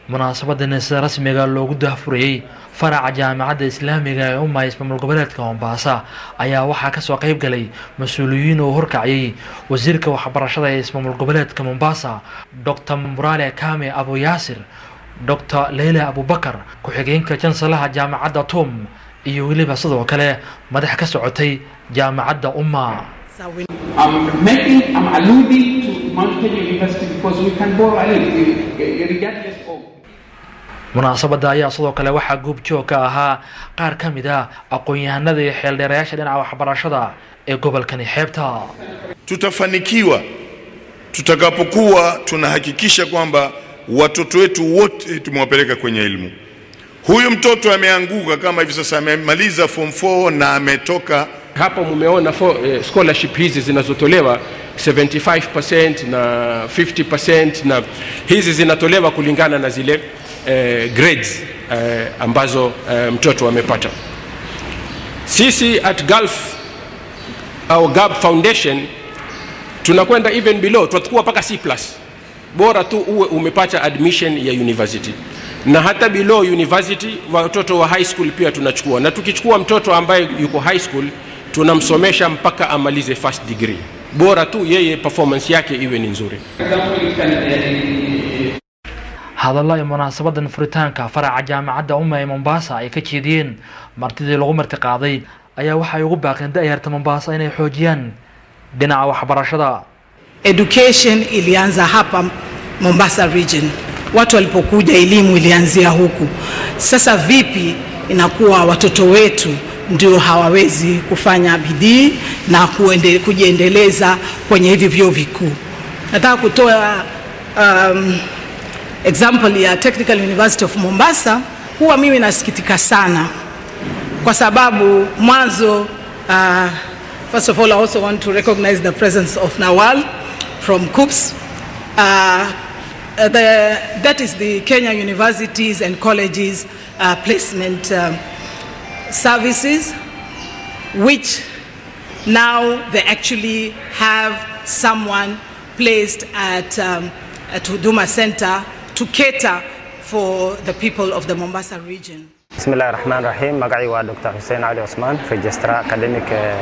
munaasabadan sida rasmiga loogu daahfurayey faraca jaamacadda islaamiga ee umma ismaamul goboleedka mombasa ayaa waxaa kasoo qeyb galay mas-uuliyiin oo horkaciyey wasiirka waxbarashada ee ismaamul goboleedka mombasa dor murale kame abu yaasir dor leila abubakar ku-xigeenka jansalaha jaamacadda tom iyo weliba sidoo kale madax ka socotay jaamacadda umma I'm making, I'm alluding to Mount Kenya University because we can borrow a little, regardless of. munaasabadda ayaa sidoo kale waxaa goobjoog ka ahaa qaar ka mid a aqoon-yahanada iyo xeeldheerayaasha dhinaca waxbarashada ee gobolkani xeebta tutafanikiwa tutakapokuwa tunahakikisha kwamba watoto wetu wote tumewapeleka kwenye elimu. Huyu mtoto ameanguka kama hivi sasa, amemaliza form 4 na ametoka Hapo mumeona for, eh, scholarship hizi zinazotolewa 75% na 50% na hizi zinatolewa kulingana na zile eh, grades eh, ambazo eh, mtoto amepata. Sisi at Gulf au Gulf Foundation tunakwenda even below, tutakuwa mpaka C+. Bora tu uwe umepata admission ya university na hata below university, watoto wa high school pia tunachukua, na tukichukua mtoto ambaye yuko high school tunamsomesha mpaka amalize first degree, bora tu yeye performance yake iwe ni nzuri. hadallo ay munaasabadan furitaanka faraca jaamacadda umma ee mombasa ay ka jeediyeen martidii lagu marti qaaday ayaa waxay ugu baaqeen da-yarta mombasa inay xoojiyaan dhinaca waxbarashada Education ilianza hapa Mombasa region, watu walipokuja elimu ilianzia huku. Sasa vipi inakuwa watoto wetu ndio hawawezi kufanya bidii na kuende, kujiendeleza kwenye hivi vyuo vikuu? Nataka kutoa um, example ya Technical University of Mombasa. Huwa mimi nasikitika sana kwa sababu mwanzo uh, first of all I also want to recognize the presence of Nawal from KUPS. Uh, the, that is the Kenya Universities and Colleges uh, Placement um, Services, which now they actually have someone placed at, um, at Huduma Center to cater for the people of the Mombasa region. bismillahi raxmaan raxiim magacii waa dr xuseen cali cusmaan registrar academic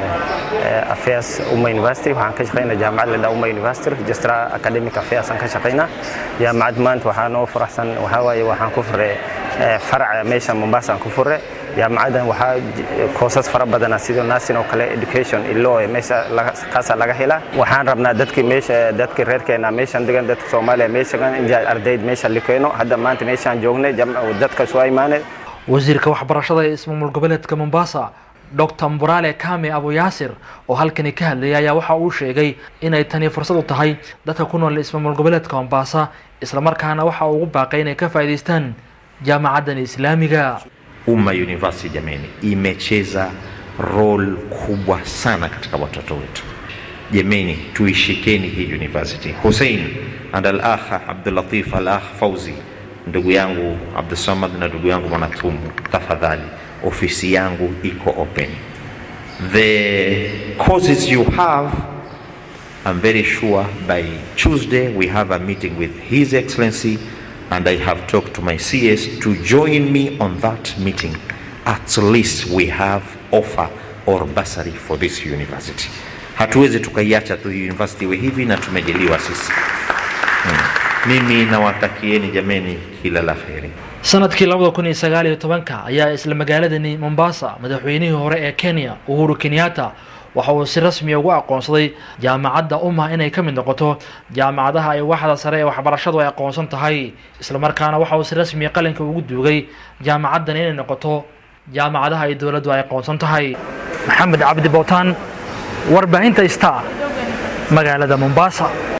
affairs umma university waxaan ka shaqaynaa jaamacad ladhaa umma university registrar academic affairs aan ka shaqaynaa jaamacad maanta waxaa noo faraxsan waxaa waaye waxaan ku fure faraca meesha mombasa aan ku fure jaamacadan waxaa koosas fara badana sida nursing oo kale education ilo meesha kaasaa laga helaa waxaan rabnaa dadki meesha dadki reerkeena meeshan degan dadka soomaaliya meeshagan in ardayd meesha likeeno hadda maanta meeshaan joognay dadka soo imaanay wasiirka waxbarashada ee ismaamul goboleedka mombasa dor murale kame abu yaasir oo halkani ka hadlayay ayaa waxa uu sheegay inay tani fursad u tahay dadka ku nool ismaamul goboleedka mombasa islamarkaana waxa uu ugu baaqay inay ka faa'iidaystaan jaamacaddan islaamiga Umma University jameni, imecheza role kubwa sana katika watoto wetu. Jameni, tuishikeni hii university. Hussein and al-akh Abdul Latif al-akh Fauzi, ndugu yangu Abdul Samad na ndugu yangu Mwanatumu, tafadhali, ofisi yangu iko open. The courses you have I'm very sure by Tuesday we have a meeting with His Excellency and I have talked to my CS to join me on that meeting. At least we have offer or bursary for this university. Hatuwezi tukaiacha tu university iwe hivi na tumejaliwa sisi. Hmm. Mimi nawatakieni jameni kila la heri. sanadkii labada kun iyo sagaal iyo tobanka ayaa isla magaaladani mombasa madaxweynihii hore ee kenya uhuru kenyatta waxa uu si rasmiya ugu aqoonsaday jaamacadda umma inay ka mid noqoto jaamacadaha ay waxda sare ee waxbarashadu ay aqoonsan tahay islamarkaana waxa uu si rasmiya qalinka ugu duugay jaamacaddan inay noqoto jaamacadaha ay dowladdu ay aqoonsan tahay maxamed cabdi bootaan warbaahinta star magaalada mombasa